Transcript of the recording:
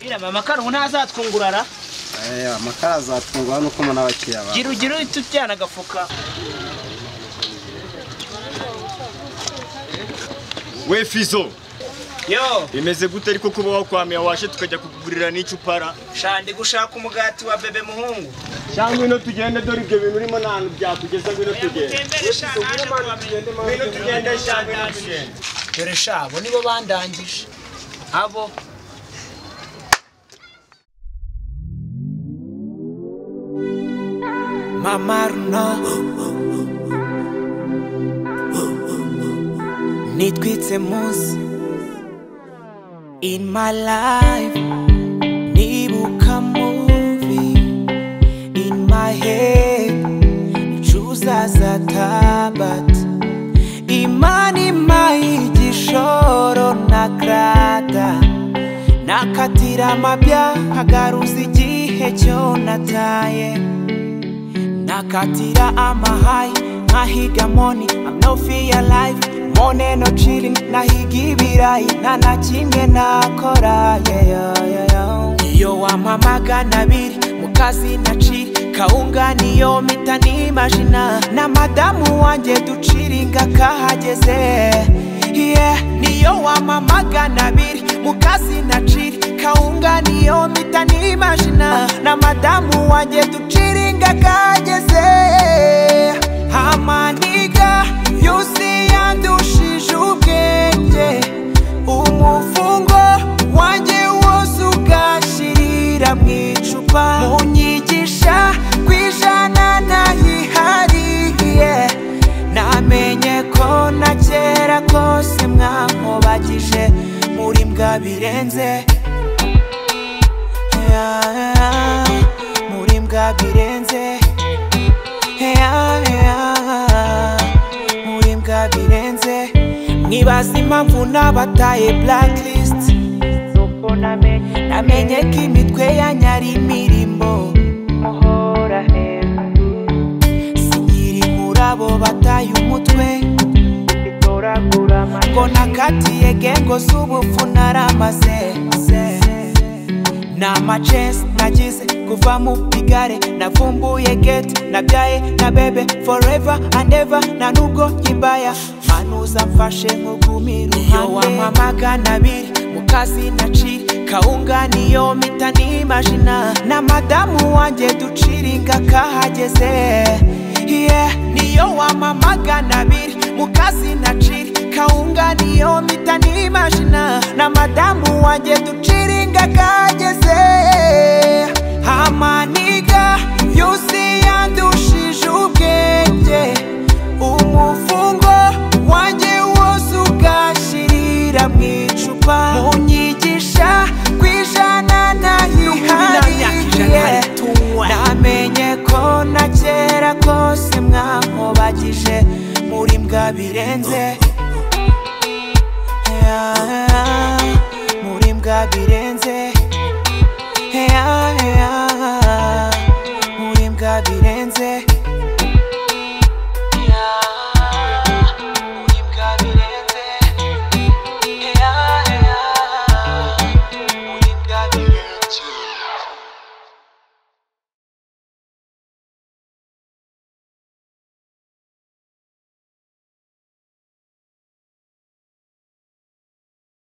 iraba amakaro ntazatwungurara amakara azatungwa nuko umuntu aba akiriya gira ugire uhite ujyana agafuka we fizo yo bimeze gute ariko kuba wakwamiye washe tukajya kukugurira n'icupara shandi gushaka umugati wa bebe muhungu cyangwa ino tugende dore ibyo bintu urimo nta hantu byatugeza ngwino tugende utembere sha naje kubamenya ngwino tugende cyangwa ngwino tugende dore sha abo nibo bandangije abo Mama Runo nitwitse munsi in my life nibuka movie in my head chuza za tabat imani maigishoro na krata nakatira amabya nkagaruza igihe cyo nataye Nakatira amahayi nkahiga moni I'm no fear life mone no chilling nahiga ibirayi nta na kimwe nakora yeah, yeah, yeah, yeah. iyo wampa magana abiri mu kazi nacika kawunga niyo mpita nimajina na madamu wanjye duciringa kahageze yeah. niyo wampa magana abiri mu kazi nacika kawunga niyo mpita nimajina na madamu wanjye duciringa kageze amaniga yusi yandushije ubwenge umufungo wanjye wose ugashirira mu icupa munyigisha ku ijana nayihariye namenye ko na kera kose mwankobagije muri mbwa birenze yeah, muri mbwa birenze yeah, yeah, muri mbwa birenze mwibaza impamvu nabataye blacklist Nuko namenye- namenye ko imitwe yanyara imirimbo muhora hejuru sinkiri muri abo bataye umutwe bitoragura ngo nakatiye gengo z'ubupfu naramaze ni amacesi nagize kuva mu igare navumbuye geti nabyaye na bebe forever and ever nta nubwo yibaya manuza mfashe nk'ugumira iyo wampa magana abiri mu kazi nacika kawunga niyo mpita nimajina na madamu wanjye duciringa kahageze yeah. niyo wampa magana abiri mu kazi nacika kawunga niyo mpita nimajina na madamu wanjye duciringa kageze amaniga yusi yandushije ubwenge umufungo wanjye wose ugashirira mu icupa munyigisha ku ijana nayihariye namenye ko na kera kose mwankobagije muri mbwa birenze Yeah, muri mbwa birenze